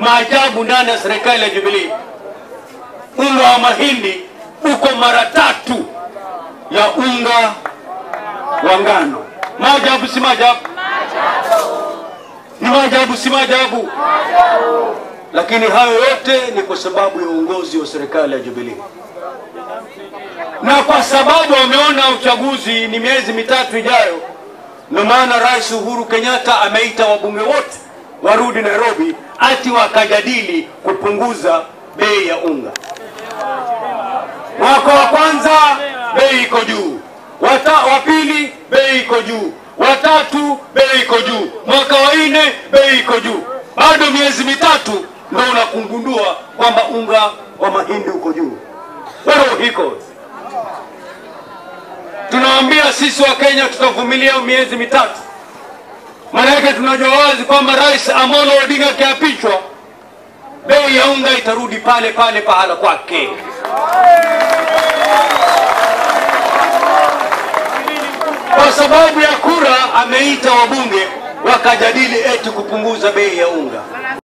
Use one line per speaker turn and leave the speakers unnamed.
maajabu ndani ya serikali ya Jubilee. Unga wa mahindi uko mara tatu ya unga wa ngano. Maajabu si maajabu? Ni maajabu si maajabu? Lakini hayo yote ni kwa sababu ya uongozi wa serikali ya Jubilee, na kwa sababu wameona uchaguzi ni miezi mitatu ijayo, ndio maana Rais Uhuru Kenyatta ameita wabunge wote warudi Nairobi ati wakajadili kupunguza bei ya unga. Mwaka wa kwanza bei iko juu, wata wa pili bei iko juu, watatu bei iko juu, mwaka wa nne bei iko juu. Bado miezi mitatu ndio unakungundua kwamba unga wa mahindi uko juu. Where hiko tunawaambia sisi wa Kenya tutavumilia miezi mitatu, maana yake tunajua wazi kwamba Rais Amolo Odinga akiapishwa, bei ya unga itarudi pale pale pahala kwake. Kwa sababu ya kura ameita wabunge wakajadili eti kupunguza bei ya unga.